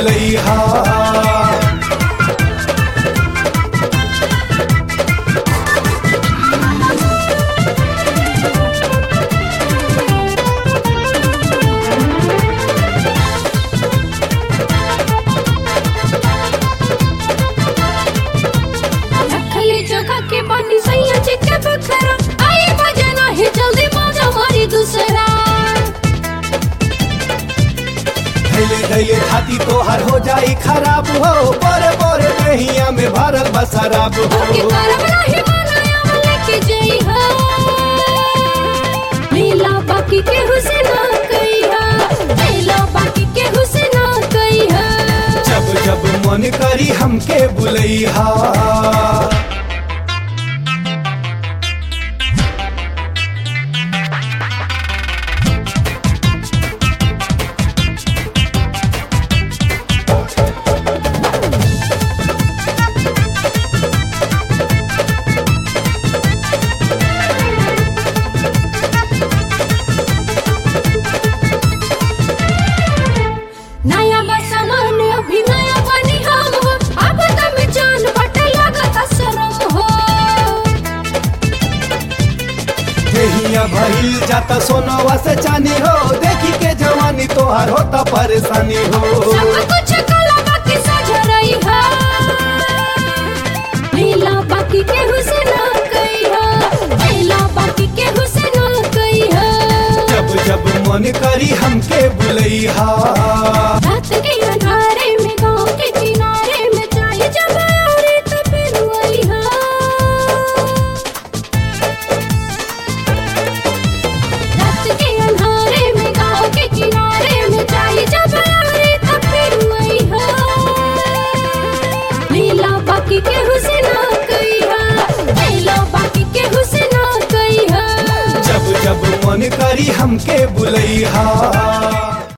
बुलैहा रखली जगह के बानी सैया जी के बखरा आई बजना ही जल्दी मजा मारी दूसरा धैले धैले खाती तोहर हो जाई खराब हो बड़े बड़े दहिया में भरल बसराब के हो करब नहीं बनाया वाले के जई हो लीला बाकी के हुसैना कई हो लीला बाकी के हुसैना कई हो जब जब मन करी हमके बुलैहा नया बसना ने अभी नया बनी हम हो अब तम जान बट लगत शरम हो देहिया भइल जाता सोनवा से चानी हो देखी के जवानी तोहर होता परेशानी हो सब कुछ कला बाकी सज रही हो लीला बाकी के हुसैना कई हो लीला बाकी के हुसैना कई हो जब जब मन करी हमके बुलैहा रात के अंधारे में गांव के किनारे में चाय जब आरे तो फिर वही हो रात के अंधारे में गांव के किनारे में चाय जब आरे तो फिर वही हो लीला बाकी के हुसैना कई हो लीला बाकी के हुसैना कई हो जब जब मन करी हमके बुलैहा